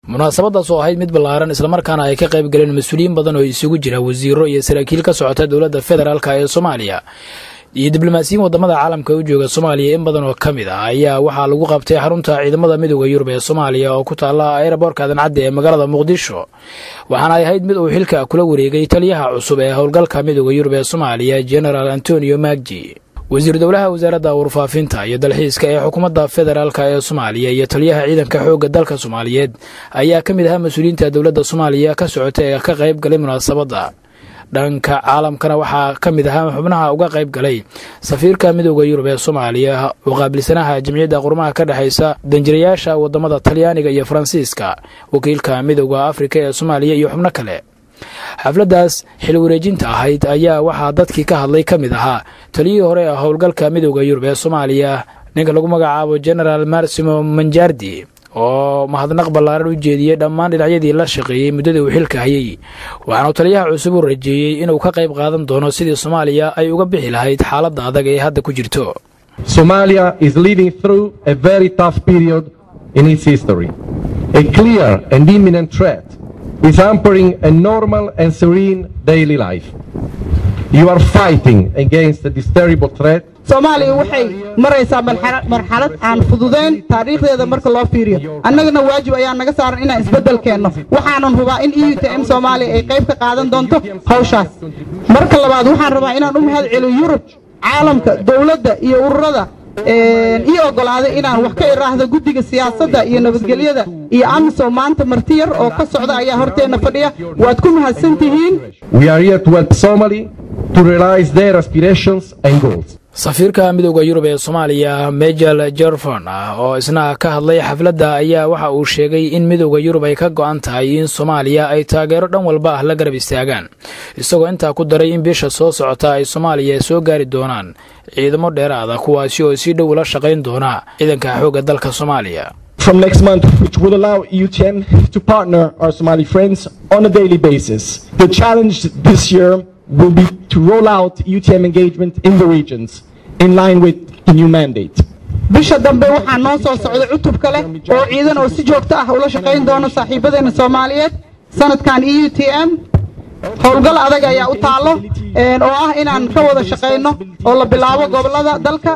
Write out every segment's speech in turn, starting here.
munaasabadaas oo ahayd mid ballaaran islamarkaana ay ka qayb galeen mas-uuliyiin badan oo isugu jira wasiiro iyo saraakiil ka socota dowladda federaalk ee soomaaliya iyo diblomaasiyiin wadamada caalamka u jooga soomaaliya in badan oo ka mid ah ayaa waxaa lagu qabtay xarunta ciidamada midooda yurub ee soomaaliya oo ku taala eeraboorka adancadda ee magaalada muqdisho waxaana ay ahayd mid uu xilka kula wareegay taliyaha cusub ee howlgalka midooda yurub ee soomaaliya genaraal antonio magji wasiir dowlaha wasaaradda warfaafinta iyo dalxiiska ee xukuumadda federaalk ee soomaaliya iyo taliyaha ciidanka xoogga dalka soomaaliyeed ayaa ka mid ahaa mas-uuliyiinta dowladda soomaaliya ka socota ee ka qayb galay munaasabadda dhanka caalamkana waxaa ka mid ahaa xubnaha uga qayb galay safiirka midooda yurub ee soomaaliya oo qaabilsanaha jamciyadda qurumaha ka dhexaysa danjirayaasha wadamada talyaaniga iyo faransiiska wakiilka midooda afrika ee soomaaliya iyo xubno kale xafladdaas xil wareejinta ahayd ayaa waxaa dadkii ka hadlay ka mid ahaa taliyihii hore ee howlgalka midooda yurub ee soomaaliya ninka lagu magacaabo genaraal marsimo manjardi oo mahadnaq ballaaran u jeediyey dhammaan dhinacyadii la shaqeeyey muddadii uu xilka hayey waxaanu taliyaha cusub u rajeeyey inuu ka qayb qaadan doono sidii soomaaliya ay uga bixi lahayd xaaladda adag ee hadda ku jirto Somalia is living through a very tough period in its history. A clear and imminent threat is hampering a normal and serene daily life. You are fighting against this terrible threat soomaaliya waxay maraysaa marxalad aan fududayn taariikhdeeda marka loo fiiriyo annagana waajib ayaa naga saaran inaan isbeddel keenno waxaanan hubaa in e u t m soomaaliya ay qayb ka qaadan doonto hawshaas marka labaad waxaan rabaa inaan u mahad celiyo yurub caalamka dowladda iyo ururada ii oggolaaday inaan wax ka iraahdo guddiga siyaasadda iyo nabadgelyada iyo amisom maanta marti yar oo ka socda ayaa horteenna fadhiya waad ku mahadsan tihiin We are here to help Somali to realize their aspirations and goals. safiirka midooda yurub ee soomaaliya mejel jerfon oo isna ka hadlay xafladda ayaa waxa uu sheegay in midooda yurub ay ka go'an tahay in soomaaliya ay taageero dhan walba ah la garab istaagaan isagoo intaa ku daray in bisha soo socota ay soomaaliya soo gaari doonaan ciidamo dheeraada kuwaasi oo si dhow la shaqayn doona ciidanka xoogga dalka soomaaliya from next month, which will allow EUTM to partner our Somali friends on a daily basis. The challenge this year will be to roll out EUTM engagement in the regions in line with the new mandate. bisha dambe waxaa noo soo socda cutub kale oo ciidan oo si joogto ah ula shaqayn doono saaxiibadeena soomaaliyeed sanadkan e u t m howlgal adag ayaa u taallo oo ah inaan ka wada shaqayno oo la bilaabo gobolada dalka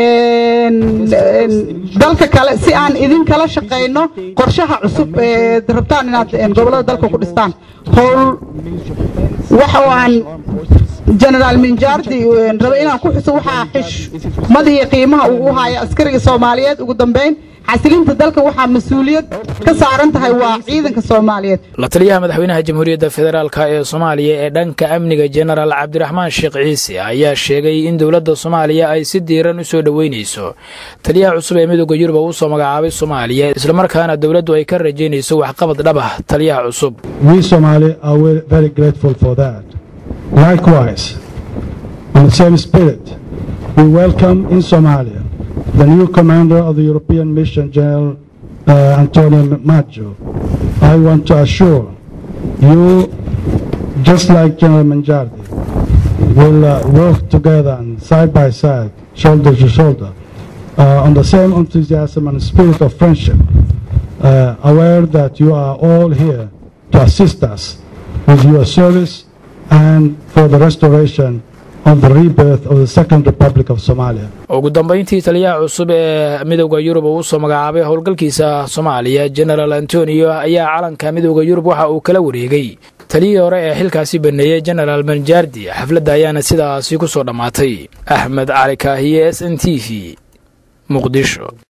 dalka kale si aan idinkala shaqayno qorshaha cusub ee rabtaan inaad gobolada dalka ku dhistaan howl waxa aan genaraal minjardi raba inaan ku xuso waxaa xishmad iyo qiimaha uu u haya askariga soomaaliyeed ugu dambayn xasilinta dalka waxaa mas-uuliyad ka saaran tahay waa ciidanka soomaaliyeed la taliyaha madaxweynaha jamhuuriyadda federaalk ee soomaaliya ee dhanka amniga jenaraal cabdiraxmaan sheekh ciise ayaa sheegay in dowladda soomaaliya ay si diiran u soo dhoweynayso taliyaha cusub ee midooda yurub oo u soo magacaabay soomaaliya islamarkaana dowladdu ay ka rajaynayso waxqabad dhab ah taliyaha cusub We Somali are very grateful for that. Likewise, in the same spirit, we welcome in Somalia the new commander of the European mission, General uh, Antonio Maggio. I want to assure you, just like General Manjardi, will uh, work together and side by side, shoulder to shoulder, uh, on the same enthusiasm and spirit of friendship, uh, aware that you are all here to assist us with your service and for the restoration of the rebirth of the Second Republic of Somalia. ugu dambayntii taliyaha cusub ee midooda yurub oo u soo magacaabay howlgalkiisa soomaaliya genaraal antonio ayaa calanka midooda yurub waxa uu kala wareegay taliyihii hore ee xilkaasi baneeyey genaraal manjardi xafladda ayaana sidaasi ku soo dhammaatay axmed cali kaahiye s n t v muqdisho